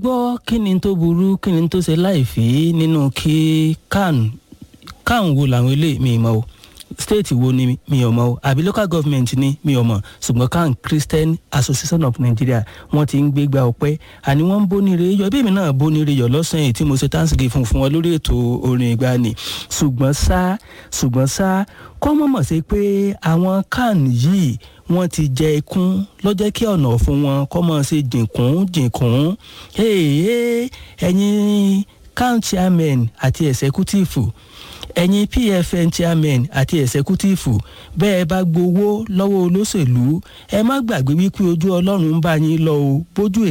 gbọ́ kí ni tó burú kí ni tó ṣe láìfí nínú kí can can wo làwọn eléyìí mi mọ̀ o state wo ni mi ò mọ̀ o àbí local government ni mi ò mọ̀ ṣùgbọ́n can Christian Association of Nigeria wọ́n ti ń gbégbá ọpẹ́ àní wọ́n ń bónire yọ bí èmi náà bónire yọ lọ́sàn-án èyí tí mo ṣe thanksgiving fún fún wọn lórí ètò orin ìgbani ṣùgbọ́n ṣá ṣùgbọ́n ṣá kọ́ mọ̀mọ̀ sí pé àwọn can yìí wọ́n ti jẹ ikún lọ́jọ́ kí ọ̀nà fún wọn kọ́ mọ̀ ṣe jìnkún jìnkún ẹ̀yin can chairman àti executive ẹ̀yin pfn chairman àti executive bẹ́ẹ̀ bá gbowó lọ́wọ́ olóṣèlú ẹ má gbàgbé wípé ojú ọlọ́run ń bá yín lọ o bójú